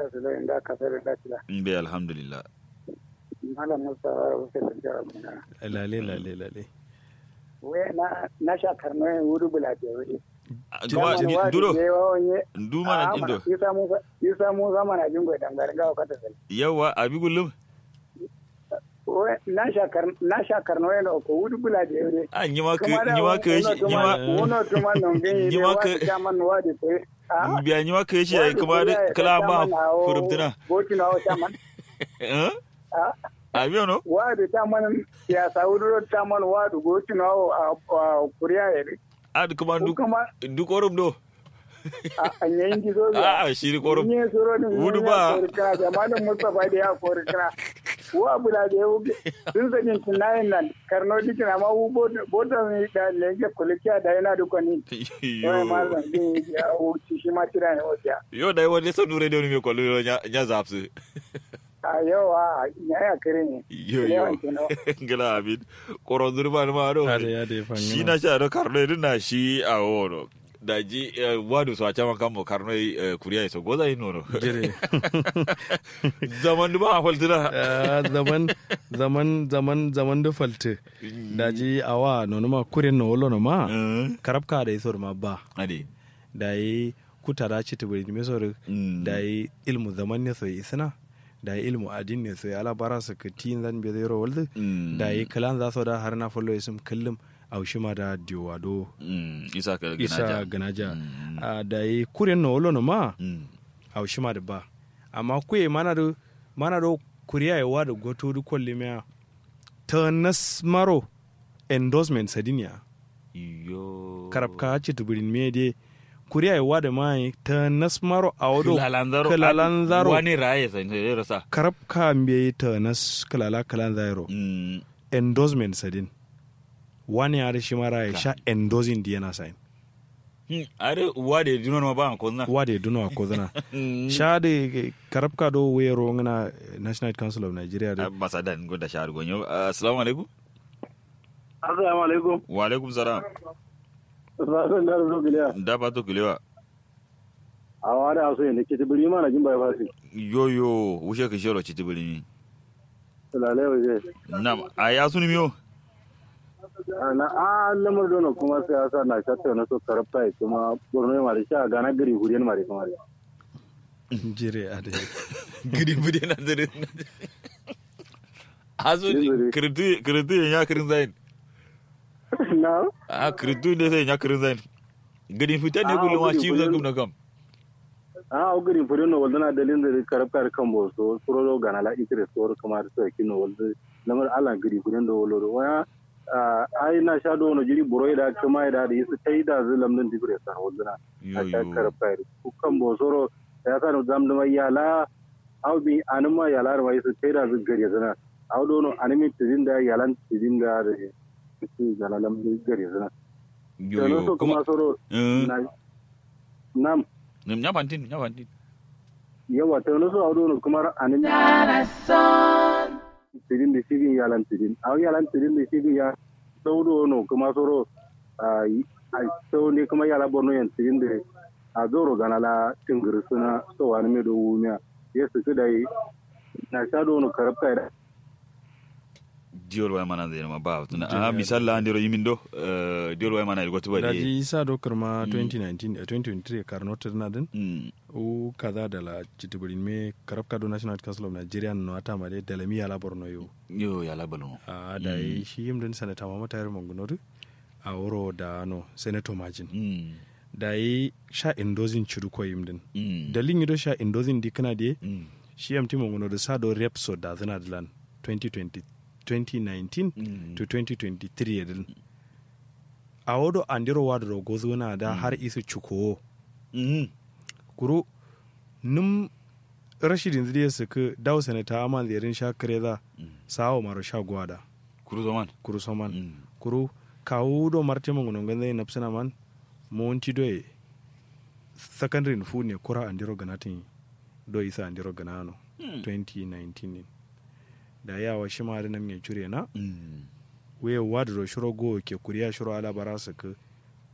su da inda kasar da tila be alhamdulillah malam musa wuce da jara muna lale lale lale we na na sha karno yin wuri bula da wuri gaba duro duma na indo isa musa isa musa mana jingo dan garin gawa kata sai yawa abi gullum we na sha kar na sha karno yin ko wuri bula da wuri a nyima ka nyima ka shi nyima wono tuma non gen Nyima wa ka- ta man wa de pe ah biya nyima ka shi ai kuma da kala ba furumtuna boti na o chaman eh ah abi no wa de chaman ya sauduro chaman wa du boti na o a kuriya ere ad kuma duk kuma duk orum do a nyen ji zo a a shi korum Nye soro ni Wudu wudu ba. ba. Jamanin Mustapha da ya kori kira. Wa bula da ya wuce. Sun sanin tunayin nan. Karno dikin amma wu bota ne da lege kulikiya da yana duka ni. Wai ma zan din ya wuce shi ma tira ne wuce. yo dai wani son dure da wani mai kwallo nya nya zapsu A yau a ya ya kire ne. yo yo Lewan kino. ngala abin koron zurba ma do ade ade shi fangana na sha do karno irin na shi a wono da ji eh, wadu so a caman kan mo karno eh, kuriya so goza yin nono jire zaman du ba a faltuna Ah, zaman zaman zaman zaman da falte daji awa nono ma kuren no wolo no ma Eh, karabka da isor ma ba ade da yi kutara ci tibiri me sor Mm. da yi ilmu zaman ne so isna da yi ilmu adin ne so ala bara su ka tin zan be zero walde Mm. da yi kalan za so da har na follow isum kullum aushima da diwado Mm, isa ka isa ganaja ganaja Mm. Ah, da yi kuren no wolo no ma Mm. aushima da ba amma kuye mana da mana da kuriya yawa da goto du kolli mea ta nasmaro endorsement sadinia yo karabka ci tuburin me de kuriya yawa da mai ta nasmaro a wado kalalanzaro kalalanzaro wani raye sai sai rasa karabka mbe ta nas kalala kalanzaro Mm, endorsement sadin wani ya da shi mara ya sha endorsing di yana sain hmm, are wade dino ma ba ko na wade duno ko zana Mm. sha da karabka do wero ngana national council of nigeria da ambasadan goda shahar gonyo assalamu alaikum Assalamu alaikum. wa alaikum salam Sassan da zo giliya. da ba to kulewa A wada aso ne ke tibiri ma na jin bai fasi. yo yo wushe ka shero ci tibiri Lalai waje. nam a ya suni miyo na a lamar dono kuma siyasa na shatta na so karabta ya kuma borno ya mari sha gana gari huriyan mari kuma jire a da gidi bude na dare aso Zire. kirtu kirtu ya kirin zain na a kirtu ne sai ya kirin zain gidi fitan ne Ah, kullum a gidi ci kullum. zan gum na kam a o gari huriyan no waldana dalin da karabta da kan bo so suro gana la ikire so kuma da so kino walda lamar ala gari huriyan do wolo waya ai na sha do no jiri buroi da kuma da da yisu tai da zulam din digre sa waldana yo a sha yo karabta ku kan bo soro ya sa no zam da yala au bi anuma yala ra yisu tai da zu gari zana au do no animi tidin da yalan tidin da da su gana lam gari zana yo Kenan yo so kuma soro Eh, na nam nam nya fantin nya fantin yawa ta wani so a wani kuma anin tirin da shigin yalan tirin a yalan tirin da shigin ya saudo no kuma soro a sau ne kuma yala borno yan tirin da a zoro gana la tingiri suna so wani mai dogo miya ya su da yi na sha dono karabta da diol way mana zai ma ba tuna a misal la andiro yimindo eh, diol way mana go tuba da di ji isa dokar ma 2019 eh, 2023 karno tirna din Mm, u kaza da la chitibirin me karabka do national council of nigeria no ata ma de dalami ala borno yo yo ya la balon a da yi shi yim din sanata mama tayar mangunori a wuro da no senator margin Mm, da yi sha indozin chiru ko yim din mm, dalin yido sha indozin di kana de mm, shi yam ti mangunori sa do repso da zina dilan 2020 2019 mm. to 2023 din a wodo andiro wadro gozuna da har isu chuko Mm, kuro num rashidin zuriya su ka dawo sanata aman ziyarin sha kare za sawo maro sha gwada kuru zaman kuru soman Mm, kuru kawo do marte mangunan ganzai na psina man monti doye secondary fu ne kura andiro ganatin do isa andiro ganano 2019 ne da yawa shi ma da nan ya cure na mm, we wadro shiro go ke kuriya shiro ala bara su ka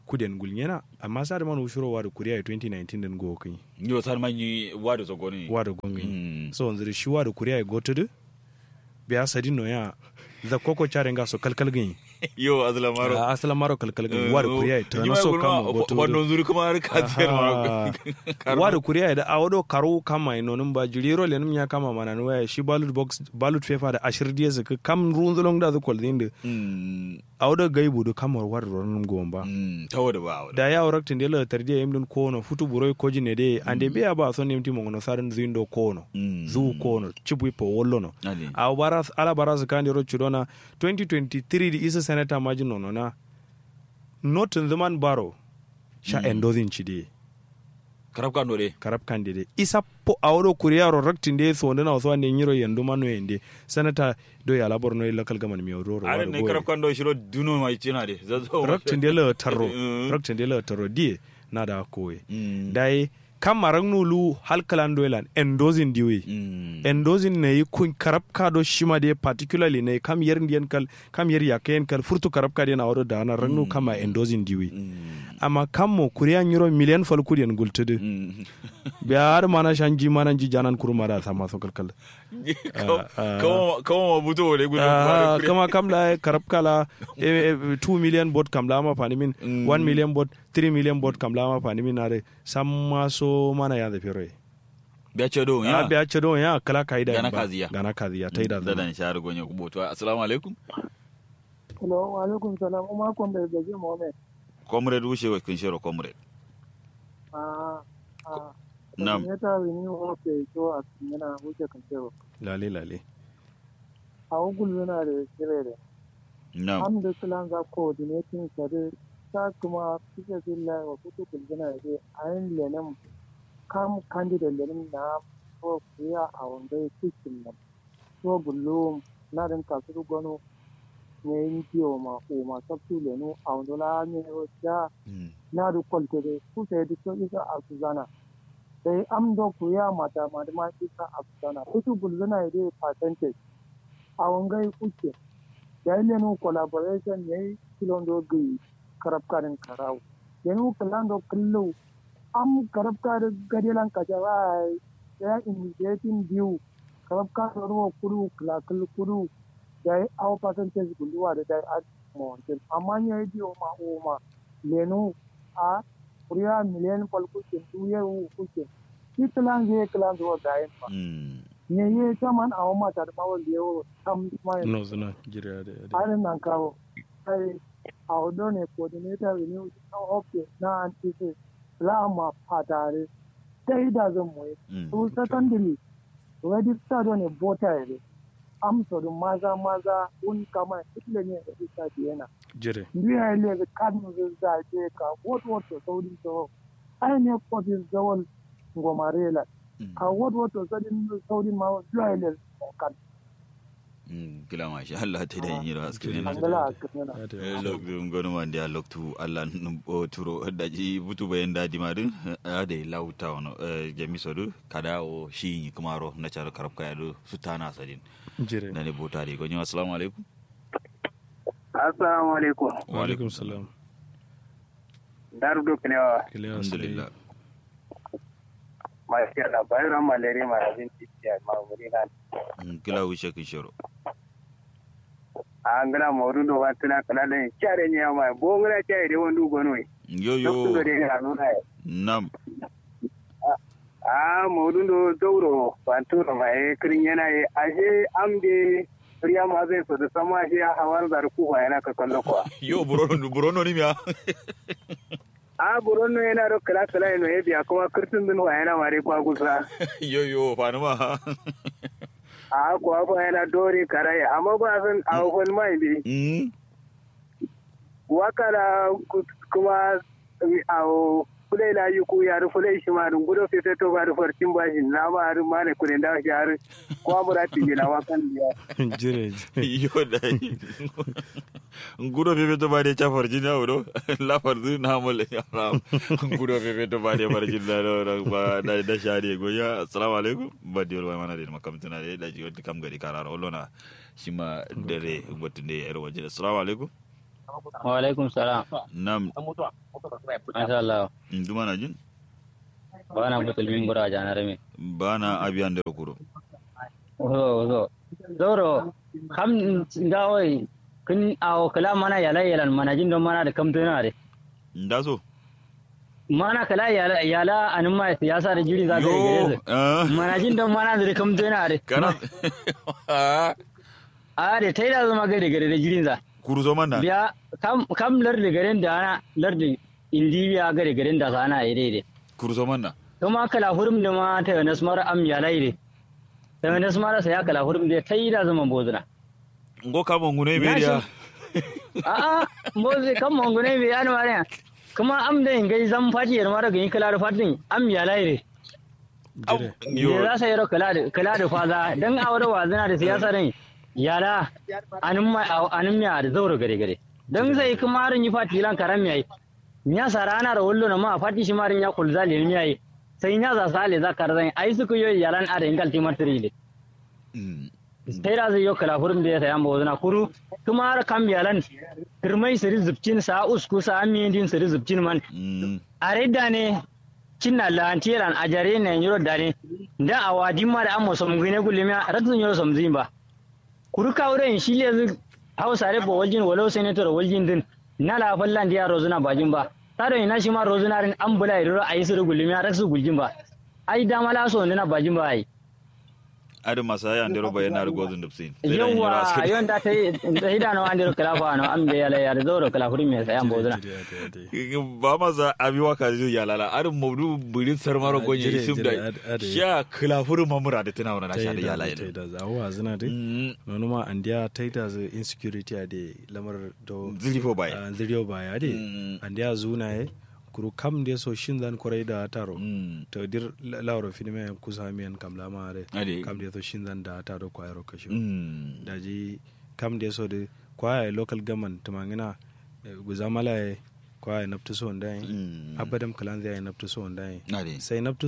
kuden gulnyena amma sa da man ushuro wa da kuriya 2019 din go kai yo sar man yi wado so goni wa da gongai Mm. so nziri shi wa da kuriya go tudu biya sadin no ya da koko chare nga so kalkal gani yo azla maro a asala maro kalkal gani wa da kuriya to na so kama go tudu wannan zuri kuma har ka tsayar ma wa da kuriya da awodo karo kama inonin ba jiriro lenum ya kama mana no ya shi ballot box ballot paper da ashir diye su kam runzulong da zu kwaldin da mm awodo gaibu da kamar war ronum gomba mm tawo da ba da ya waraktin da la tardiya yimdun kono futu buroi koji ne de ande be ba so nemti mo ngono sarin zindo kono Mm. zu kono chibu ipo wollono Ali. a baras ala baras kandi ro chudona 2023 di isa senator majin nono na not in the man baro sha endozin chidi karab kan dole karab kandi de isa po awro kuriya ro raktin de so ndana so ande nyiro yendu manu ende senator do ya labor no local government mi ro ro are ne karab kan do shiro duno mai cina de zazo raktin de la tarro Mm. raktin de la tarro die na da koye Mm. dai kam marang nulu halkalan doilan endozin diwe Mm. endozin ne yi kun karab ka do shima de particularly ne kam yer ndiyan kal kam yer yaken kal furtu karab ka de na wado da na rannu kama endozin diwe Mm. amma kam mo kuriya nyiro million fal kuriyan gultude Mm. be har mana shanji mana ji janan kurma da sama so kalkal Kawo- ah. kawo kawo ma buto wale gudu Ah, kama kam la karab kala 2 million bot kam la ma fani min Mm. 1 million bot 3 million bot kam la ma fani min are samma so mana ya da fere biya ce do ya ya biya ce don ya kala kaida Gana ba. kaziya. gana kaziya ta yi da da zama dan shahar gonye ku boto assalamu alaikum Hello, wa alaikum salam. Uma kon bai gaji Mohammed. comrade wuce wa kun shiro comrade Ah, ah. Nam. Ya ta wini wo ke so a yana wuce kan cewa. lale lale A ugul yana da kire da. na'am Am da sulan za coordinating sare ta kuma kike zilla wa kutu kulgina da ayin lenem kam candidate lenem na ko kuya a wanda cikin nan. So bullo na din kasu gono ne yin kiyo ma o ma sabtu lenu a wanda la ne ya Mm. na du kwaltere ku sai du so isa a suzana sai am do ku ya mata ma da ma isa a suzana kutu bulzana ide percentage a wangai kuke ya yi lenu collaboration ya yi kilon do gai karab karin karau yanu kalan do kullu am karab kar gadilan ka jawa ya initiating view karab kar ro kuru kala kulu kuru ya yi aw percentage guluwa da dai a mountain amma ya yi biyo ma o ma lenu a kuriya miliyan fal kuke duye wu kuke ki kilan je kilan zuwa gayen ba Mm. ne ye taman a wama ta da bawon da yawo tam mai no zuna jira da da harin nan kawo kai a odo ne coordinator renew na ofe na antise lama fatare sai da zan moye Mm. su secondary register ne voter ne amsa da maza maza un kama itle ne da isa yana jire ndiya ile ga kanu za je ka wot wot to saudi to ai ne ko bi zawal ngomarela Mm. ka wot wot to sadin saudi ma ndiya ile kan Mm. kila ma sha Allah ta da yin ras kene angala kana Ya ta- lok dum gono man dia lok tu Allah num o turo daji butu bayan dadi madin ade lauta wono jami sodu kada o shi kumaro na char karab kaya do sutana sadin jire na ne botari gonyo assalamu alaikum assalamu alaikum wa alaikum salam daru do kelewa kiliya alhamdulillah masha Allah bayran malere ma abin tiya ma wuri na Mm, kila wuce kin shiro an gana mawrun do watuna kala da kyare ne ma bo ngara kyare de wondu gono yo dokto yo de ga nuna nam a mawrun do dowro banturo ma e kirin yana e ashe amde riya ma zai so da sama shi a hawar da ku ba yana ka kallo ko yo burono burono ni miya a buron no yana do kala kala no e biya kuma kirtin din wa yana mare kwa gusa yo yo fanuma a kuwa ba yana dore karaye amma ba san a wani mai bi mm wakala ku- kuma a fulai la yi ku yari fulai shi ma dun gudo fete to ba da farcin ba shi na ma harin ma ne kudin da shi harin kuma mura tinge na wakan biya jire jire yo da ngudo pepe to bade chafar jini awdo la fardu na mole haram ngudo pepe to bade farjin da do ba da da shari go ya assalamu alaikum badi wal mana de makam tana de da jiyo kam gari karara olona shima dare gotunde yar waje assalamu alaikum wa alaikum salam nam masha Allah nduma na jin bana butulmin gura janar me bana abiyan da kuro ozo ozo zoro kam ngawai kun awo kala mana yala yalan mana jin don mana da kam tuna de nda so mana kala yala yala anin ma siyasa da jiri za ta yi gare yo ah, su mana jin don mana da kam tuna de kana a da ta yi da zama gare gare da jirin za kuru zo manna biya kam kam lardi garen da ana lardi indiya gare garen da sana yi daidai kuru zo manna kuma kala hurum da ma ta yana smar am yala yi ta yana smar sa ya kala hurum da ta yi da zama bozuna ngo kama ngune Na beriya a'a bozi kan mangune bai yana mare kuma am da in gai zan fati yar mara gani kala da fatin am yala yi jire ne yo za sa yaro kala da kala da faza dan awar wazina da siyasa ne yala anin ma anin miya da zauro gare gare dan sai kuma rin yi fati lan karam yayi nya sarana da wallo na ma fati shi marin ya kulza le ne yayi sai nya za sale za karzan ai su ku yoyi yalan ada ingal timatri ne Mm. sai da zai yi kala hurum da ya sayan bozuna kuru kuma har kan biyalan kirmai siri zubcin sa usku sa amiyin din siri zubcin man Mm. a redda ne cinna lantiran a jare ne yoro dare da a wadin ma da an musam gine gulmiya ratun yoro samzin ba kuru ka wurin shi le zu hausa re bo waljin walau senator waljin din na la fallan dia rozuna bajin ba tare ina shi ma rozuna rin an bula yoro ayi siri gulmiya rasu guljin ba ai da mala so ne na bajin ba ai adi masaya ndero bayana ru gozun dubsin yawa yon da ta yi da hidano an diro kala fa no an be yala yar zauro kala huri me sayan bozuna jire ade ade ba masa abi waka zai ya lala adi maudu burin sarmaro Ah, gonye jire, isum jire, da ad- ade. sha khilafuru mamura da tana wannan sha da ya taida lala taida za wa zina de Mm. nono ma andiya taida za insecurity ade lamar do zilifo baya ah, ziriyo baya de Mm. andiya zuna ye kuru kam de so shin zan korai da taro Mm. to dir la- lauro finime kusa miyan kam lama de Ade. kam de so shin zan da taro kwayaro kashi Mm. daji kam de so de kwaya local government tumangina eh, guzamala ye kwaya naftu so ndai Mm. abadam kalan zai naftu so ndai Ade. sai naftu